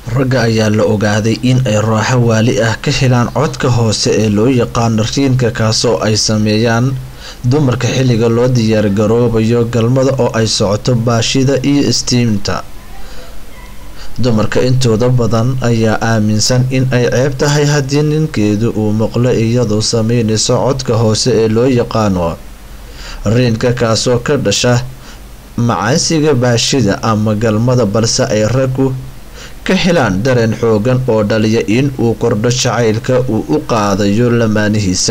ragga ayaa la ogaaday in ay raaxo waali ah ka helaan codka hoose ee loo yaqaano riinka kaasoo ay sameeyaan dumarka xilliga loo diyaargaroobayo galmada oo ay socoto baashida iyo istiimta dumarka intooda badan ayaa aaminsan in ay ceeb tahay haddii ninkeedu uu maqlo iyadoo sameynayso codka hoose ee loo yaqaano riinka kaasoo ka dhasha macaansiga baashida ama galmada balse ay raggu ka helaan dareen xoogan oo dhaliya in uu kordho jacaylka uu u qaadayo lamaanihiisa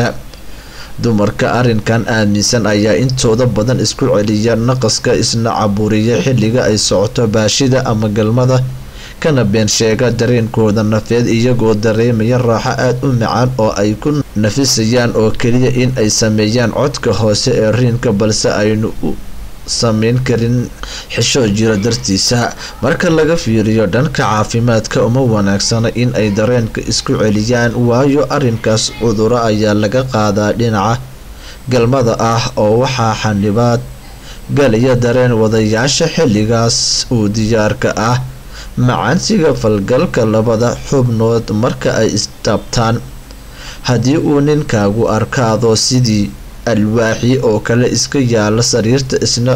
dumarka arrinkan aaminsan ayaa intooda badan isku celiya naqaska isna caburiya xilliga ay socoto baashida ama galmada kana been sheega dareenkooda nafeed iyagoo dareemaya raaxo aada u macaan oo ay ku nafisayaan oo keliya in ay sameeyaan codka hoose ee riinka balse aynu u sameyn karin xishoo jira dartiisa marka laga fiiriyo dhanka caafimaadka uma wanaagsana in ay dareenka isku celiyaan waayo arrinkaas cuduro ayaa laga qaadaa dhinaca galmada ah oo waxaa xanibaad galaya dareen wadayaasha xilligaas uu diyaarka ah macaansiga falgalka labada xubnood marka ay istaabtaan haddii uu ninkaagu arkaado sidii alwaaxi oo kale iska yaala sariirta isna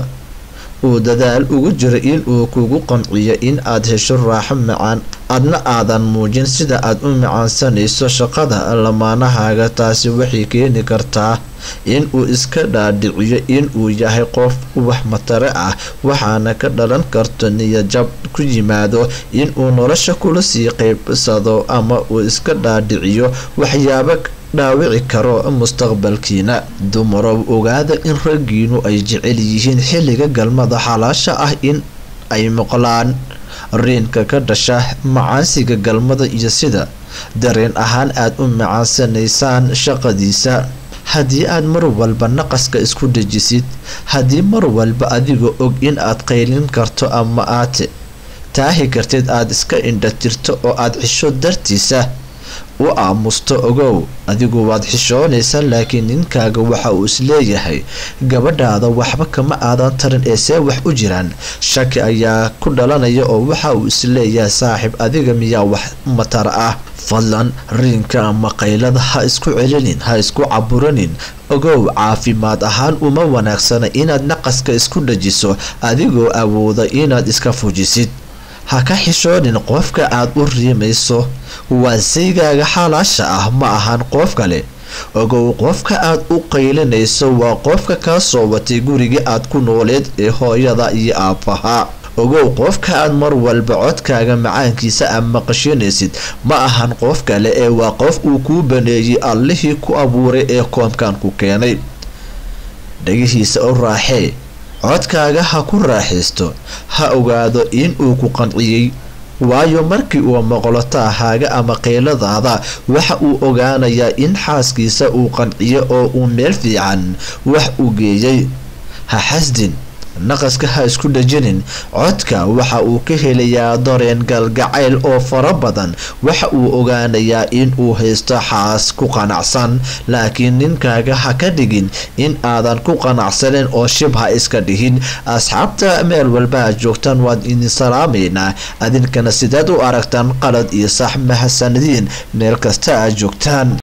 uu dadaal ugu jiro in uu kugu qanciyo in aad hesho raaxo macaan adna aadan muujin sida aad u macaansanayso shaqada lamaanahaaga taasi waxay keeni kartaa in uu iska dhaadhiciyo in uu yahay qof wax matare ah waxaana ka dhalan karto niyajab ku yimaado in uu nolosha kula sii qaybsado ama uu iska dhaadhiciyo waxyaabo dhaawici karo mustaqbalkiina dumarow ogaada in raggiinu ay jecel yihiin xilliga galmada xalaasha ah in ay maqlaan riinka ka dhasha macaansiga galmada iyo sida dareen ahaan aad u macaansanaysaan shaqadiisa haddii aad mar walba naqaska isku dejisid haddii mar walba adigoo og in aad qaylin karto ama aad taahi kartid aad iska indha tirto oo aad xisho dartiisa u aamusto ogow adigu waad xishoonaysaa laakiin ninkaaga waxa uu isleeyahay gabadhaada waxba kama aadan tarin ee see wax u jiraan shaki ayaa ku dhalanaya oo waxa uu isleeyahay saaxiib adiga miyaa wax matar ah fadlan riinka ama qaylada ha isku celinin ha isku caburanin ogow caafimaad ahaan uma wanaagsana inaad naqaska isku dhajiso adigoo awooda inaad iska fujisid ha ka xishoonin qofka aad u riimayso waa saygaaga xalaasha ah ma ahan qof kale ogow qofka aad u qaylinayso waa qofka kaa soo watay gurigii aad ku nooleed ee hooyada iyo aabbaha ogow qofka aad mar walba codkaaga macaankiisa aad maqashinaysid ma ahan qof kale ee waa qof uu kuu baneeyey allihii ku abuuray ee koomkan ku keenay dhagihiisa u raaxee codkaaga ha ku raaxaysto ha ogaado in uu ku qanciyey waayo markii uu maqlo taahaaga ama qayladaada waxa uu ogaanayaa in xaaskiisa uu qanciyo oo uu meel fiican wax u geeyey ha xasdin naqaska ha isku dhajinin codka waxa uu ka helayaa dareen galgacayl oo fara badan waxa uu ogaanayaa in uu haysto xaas ku qanacsan laakiin ninkaaga ha ka dhigin in aadan ku qanacsanin oo shib ha iska dhihin asxaabta meel walba aad joogtaan waan idin salaamaynaa adinkana sidaad u aragtaan qalad iyo sax mahadsanadiin meel kasta aad joogtaan